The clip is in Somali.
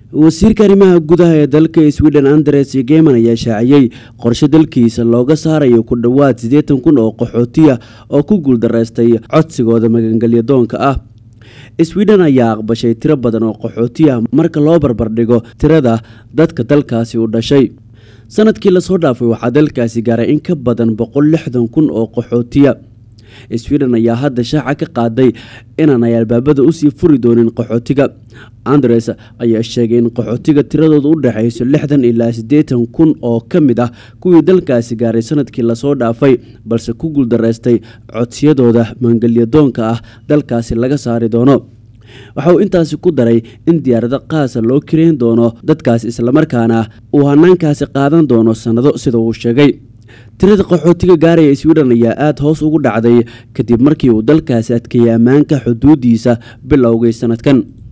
wasiirka arrimaha gudaha ee dalka sweden andres geman ayaa shaaciyey qorshe dalkiisa looga saarayo ku dhowaad siddeetan kun oo qaxootiya oo ku guuldaraystay codsigooda magangelyadoonka ah sweden ayaa aqbashay tiro badan oo qaxootiya marka loo barbardhigo tirada dadka dalkaasi u dhashay sanadkii lasoo dhaafay waxaa dalkaasi gaaray in ka badan boqol lixdan kun oo qaxootiya sweden ayaa hadda shaaca ka qaaday inaanay albaabada usii furi doonin qaxootiga andres ayaa sheegay in qaxootiga tiradooda u dhexayso lixdan ilaa siddeetan kun oo ka mid ah kuwii dalkaasi gaaray sanadkii lasoo dhaafay balse ku guuldaraystay codsiyadooda maangelyadoonka ah dalkaasi laga saari doono waxa uu intaasi ku daray in diyaarado qaasa loo kareyn doono dadkaas islamarkaana uu hanaankaasi qaadan doono sannado sida uu sheegay tirada qaxootiga gaaraya sweden ayaa aada hoos ugu dhacday kadib markii uu dalkaasi adkeeyay ammaanka xuduudiisa bilowgay sanadkan